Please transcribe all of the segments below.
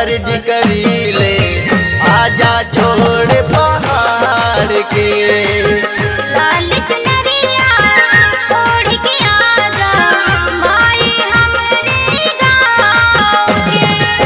अर्ज करी ले आजा छोड़ पहाड़ के लाल चुनरिया ओढ़ के आजा माई हमरे गाँव के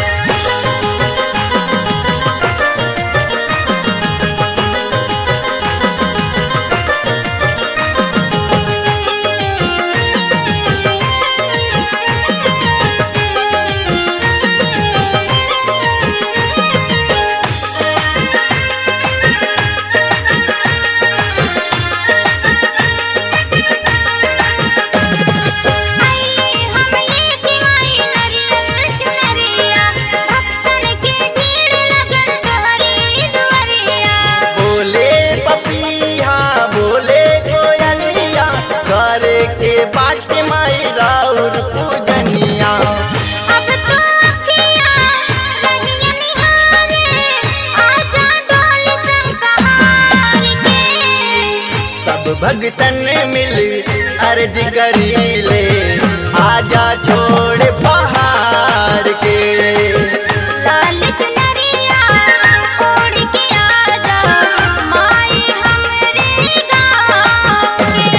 आई हम लेके आई नरियल चुनरिया भक्तन के भीड़ लगल तोहरी दुआरिया बोले पपिया बोले कोयलिया करे के बाट माई राउर पूजनिया अब तो अखियाँ रहिया निहारे आजा डोल संकहार के सब भगतन मिल अर्ज करी ले आजा छोड़ पहाड़ के लाल चुनरिया ओढ़ के आजा माई हमरे गाँव के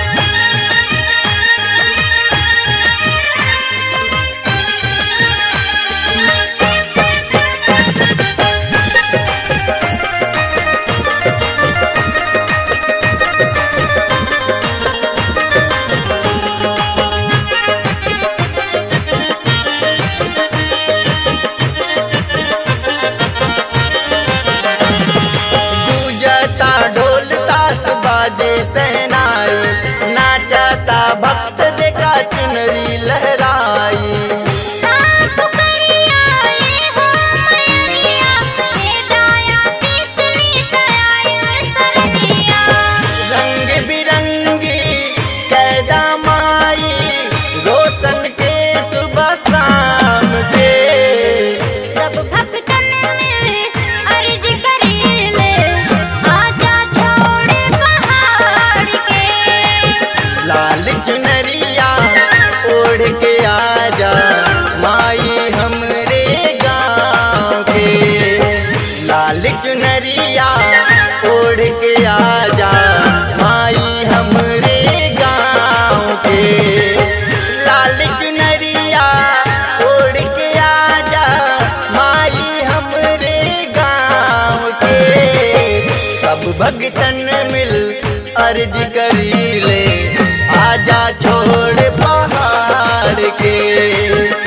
पूजता ढोल ताश बाजे सहनाई नाचता भक्त देखा चुनरी लहराई साफ करिया ये हो मैरिया हे दाया तीसरी दया सरनिया रंग बिरंगी कैदा माई रोशन के सुबह शाम के सब भक्तन मिल अर्ज करेले आजा छोड़े पहाड़ के लाल चुनरिया ओढ़ के आजा माई हमरे गाँव के लाल चुनरिया ओढ़ के आजा माई हमरे गाँव के लाल चुनरिया ओढ़ के आजा माई हमरे गाँव के सब भगतन मिल अर्ज करी ले आजा छोड़ पहाड़ के